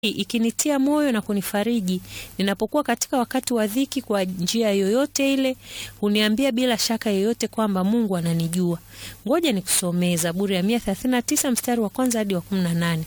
ikinitia moyo na kunifariji ninapokuwa katika wakati wa dhiki. Kwa njia yoyote ile huniambia bila shaka yoyote kwamba Mungu ananijua. Ngoja nikusomee Zaburi ya 139 mstari wa kwanza hadi wa 18.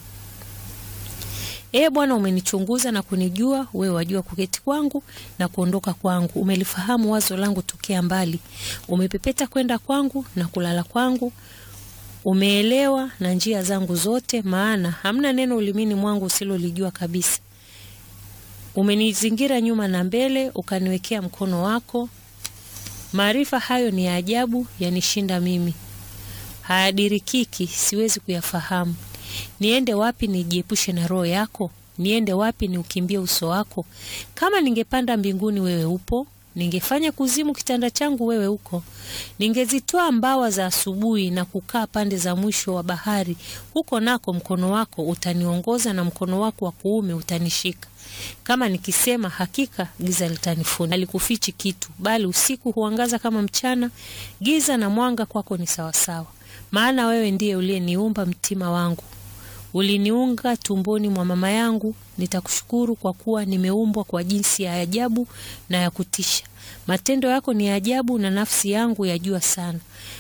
Ee Bwana, umenichunguza na kunijua, wewe wajua kuketi kwangu na kuondoka kwangu. Umelifahamu wazo langu tokea mbali, umepepeta kwenda kwangu na kulala kwangu. Umeelewa na njia zangu zote, maana hamna neno ulimini mwangu usilolijua kabisa. Umenizingira nyuma na mbele, ukaniwekea mkono wako. Maarifa hayo ni ya ajabu, yanishinda mimi, hayadirikiki, siwezi kuyafahamu. Niende wapi nijiepushe na roho yako? Niende wapi niukimbie uso wako? Kama ningepanda mbinguni, wewe upo ningefanya kuzimu kitanda changu, wewe uko. Ningezitoa mbawa za asubuhi na kukaa pande za mwisho wa bahari, huko nako mkono wako utaniongoza na mkono wako wa kuume utanishika. Kama nikisema hakika giza litanifunika, alikufichi kitu, bali usiku huangaza kama mchana, giza na mwanga kwako ni sawasawa. Maana wewe ndiye uliyeniumba mtima wangu, uliniunga tumboni mwa mama yangu. Nitakushukuru kwa kuwa nimeumbwa kwa jinsi ya ajabu na ya kutisha. Matendo yako ni ya ajabu, na nafsi yangu yajua sana.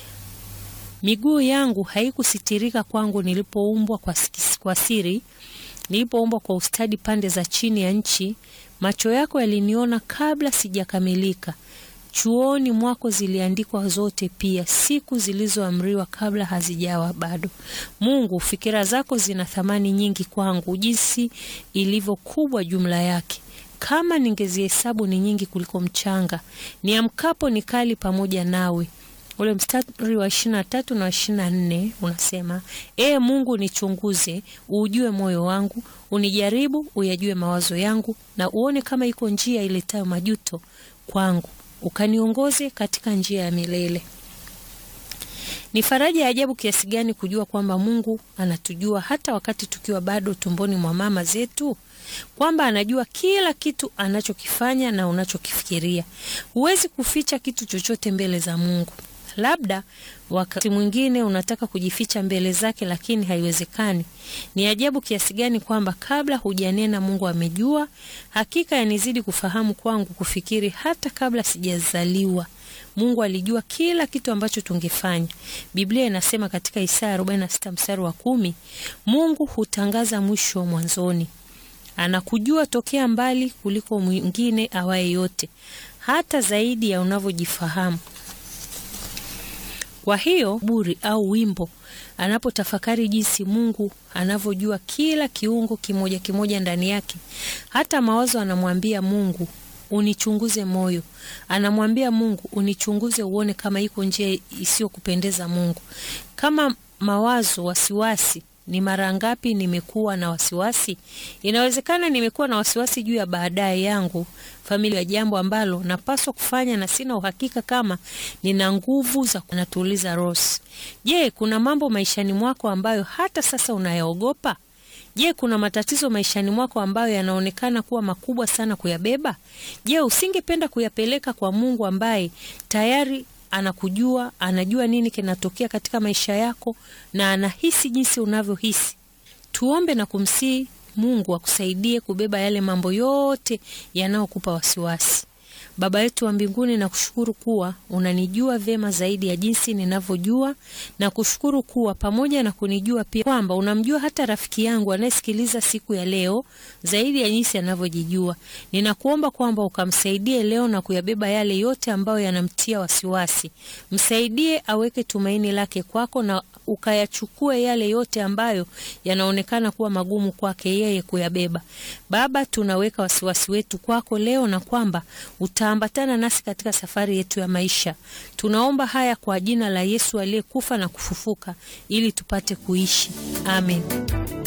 Miguu yangu haikusitirika kwangu nilipoumbwa kwa, kwa siri, nilipoumbwa kwa ustadi pande za chini ya nchi. Macho yako yaliniona kabla sijakamilika chuoni mwako ziliandikwa zote, pia siku zilizoamriwa kabla hazijawa bado. Mungu, fikira zako zina thamani nyingi kwangu, jinsi ilivyo kubwa jumla yake! Kama ningezihesabu ni nyingi kuliko mchanga. Niamkapo ni kali pamoja nawe. Ule mstari wa ishirini na tatu na ishirini na nne unasema Ee Mungu, nichunguze uujue moyo wangu, unijaribu uyajue mawazo yangu, na uone kama iko njia iletayo majuto kwangu ukaniongoze katika njia ya milele. Ni faraja ya ajabu kiasi gani kujua kwamba Mungu anatujua hata wakati tukiwa bado tumboni mwa mama zetu, kwamba anajua kila kitu anachokifanya na unachokifikiria. Huwezi kuficha kitu chochote mbele za Mungu. Labda wakati mwingine unataka kujificha mbele zake, lakini haiwezekani. Ni ajabu kiasi gani kwamba kabla hujanena Mungu amejua. Hakika yanizidi kufahamu kwangu kufikiri hata kabla sijazaliwa Mungu alijua kila kitu ambacho tungefanya. Biblia inasema katika Isaya 46 mstari wa kumi, Mungu hutangaza mwisho mwanzoni. Anakujua tokea mbali kuliko mwingine awaye yote, hata zaidi ya unavyojifahamu. Kwa hiyo buri au wimbo anapotafakari jinsi Mungu anavyojua kila kiungo kimoja kimoja ndani yake, hata mawazo, anamwambia Mungu unichunguze moyo. Anamwambia Mungu unichunguze, uone kama iko njia isiyokupendeza Mungu. Kama mawazo, wasiwasi ni mara ngapi nimekuwa na wasiwasi? Inawezekana nimekuwa na wasiwasi juu ya baadaye yangu, familia, ya jambo ambalo napaswa kufanya na sina uhakika kama nina nguvu za kunatuliza Rose. Je, kuna mambo maishani mwako ambayo hata sasa unayaogopa? Je, kuna matatizo maishani mwako ambayo yanaonekana kuwa makubwa sana kuyabeba? Je, usingependa kuyapeleka kwa Mungu ambaye tayari anakujua, anajua nini kinatokea katika maisha yako na anahisi jinsi unavyohisi. Tuombe na kumsihi Mungu akusaidie kubeba yale mambo yote yanayokupa wasiwasi. Baba yetu wa mbinguni, na kushukuru kuwa unanijua vyema zaidi ya jinsi ninavyojua, na kushukuru kuwa pamoja na kunijua pia kwamba unamjua hata rafiki yangu anayesikiliza siku ya leo zaidi ya jinsi anavyojijua. Ninakuomba kwamba ukamsaidie leo na kuyabeba yale yote ambayo yanamtia wasiwasi. Msaidie aweke tumaini lake kwako na ukayachukue yale yote ambayo yanaonekana kuwa magumu kwake yeye kuyabeba. Baba, tunaweka wasiwasi wetu kwako leo na kwamba utaambatana nasi katika safari yetu ya maisha. Tunaomba haya kwa jina la Yesu aliyekufa na kufufuka ili tupate kuishi. Amen.